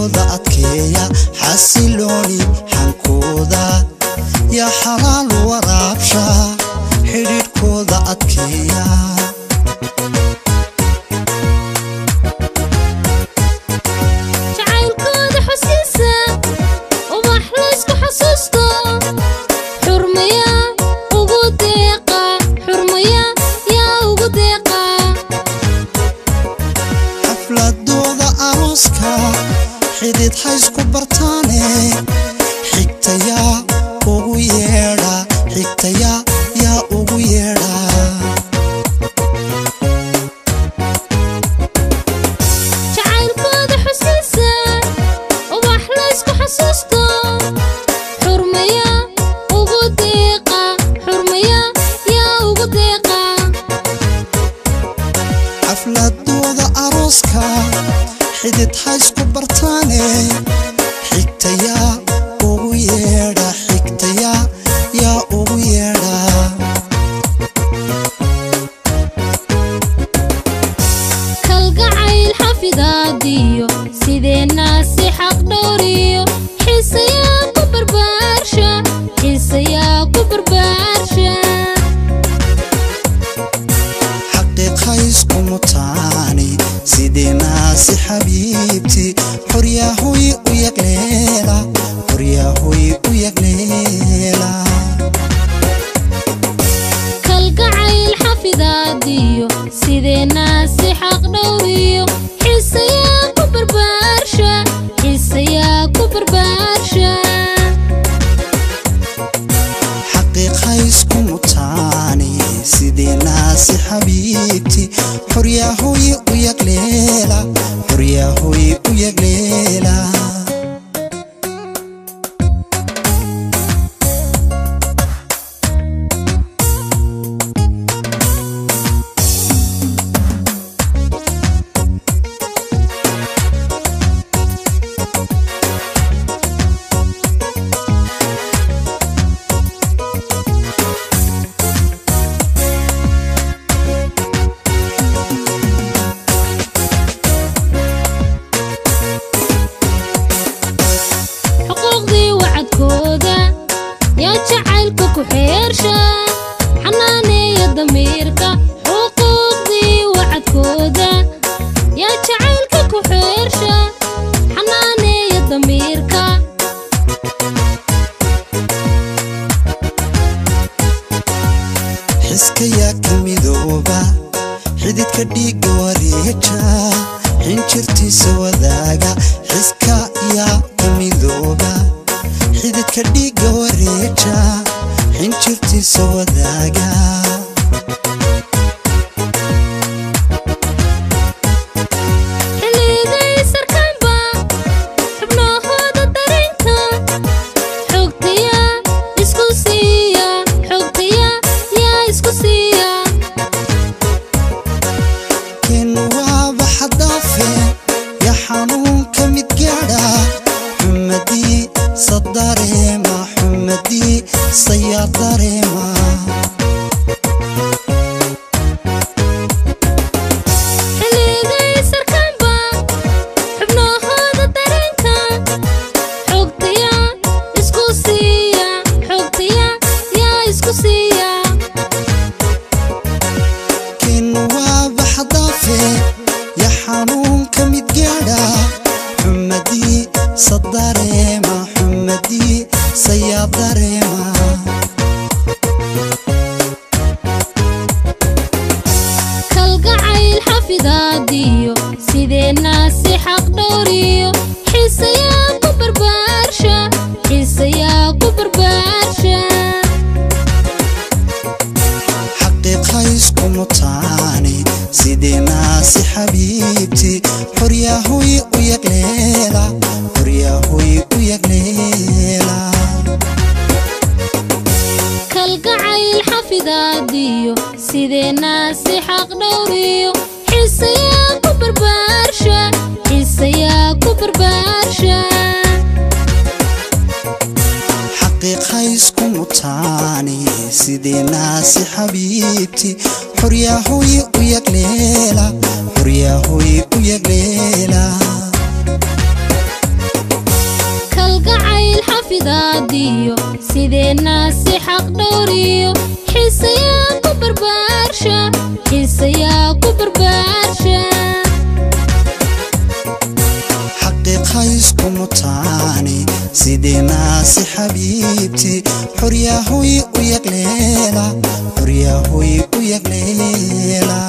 xidhiidhkooda adkeeya xasilooni xankooda yaa xalaal waraabsha xidhiidhkooda adkeeya jacaylkooda xusiisa ubax laysku xasuusto xurmaya ugu deeqa xurmaya yaa ugu deeqa xafladooda arooska xidid haysku bartaane xigtayaa ugu yeedha xigtayaa yaa ugu yeedha jacaylkooda xusiisa ubax laysku xasuusto xurmaya ugu deeqa xurmaya yaa ugu deeqa xafladooda arooska xidid haysku bartaane xigtayaa ugu yeedha xigtayaa yaa ugu yeedha kalgacayl xafidaadiyo sideenaa si xaq dhowriyo xiisayaa ku barbaarsha xiisayaa ku barbaarsha xaqiiqaysku mutaani sideenaasi xabiibti xoryahoy u yagleela xoryahoy u yagleela kalgacayl xafidaadiyo sideenaa si xaq dhowriyo xiisayaa ku barbaarsha xiisayaa ku barbaarsha xaqiiqaysku mutaani sideenaasi xabiibti xoryahoy u yagleela xoryahoy u yagleela xuquuqdii wacadkooda yaa jacaylka ku xeersha xanaaneeya damiirka xuquuqdii wacadkooda yaa jacaylka ku xeersha xanaaneeya damiirka xiskayaa ka midooba xididka dhiigga wareeja xinjirtiisa wadaaga xiska yaa ka midooba xididka dhiigga wareeja xinjirtiisa wadaaga xilliday sarkaanba xubnahooda dareenka xogtaya isku siiya xogtaya yaa isku siiya kin waaba xadaafe yaa xanuunka mid gaadha xumadii sadareema xumadii sayaa dareema xilliday sarkaanba xubnahooda dareenka xogtaya isku siiya xogtaya yaa isku siiya kin waaba xadaafe yaa xanuunka mid gaadha xumadii sadareema xumadii sayaa dareema kalgacayl xafidaadiyo sideenaa si xaq dhowriyo xiisayaa ku barbaarsha xiisayaa ku barbaarsha xaqiiqaysku mutaani sideenaasi xabiibti xoryahoy u yagleela xoryahoy u yagleela kalgacayl xafidaadiyo sideenaa si xaq dhowriyo xiisayaa ku barbaarsha xiisayaa ku barbaarsha xaqiiqaysku mutaani sideenaasi xabiibti xoryahoy u yagleela xoryahoy u yagleela xafidaadiyo sideenna si xaq dhowriyo xiisayaa ku barbaarsha xiisayaa ku barbaarsha xaqiiqaysku mutaani sideenaasi xabiibti xoryahoy u yaqleela xoryahoy u yaqleela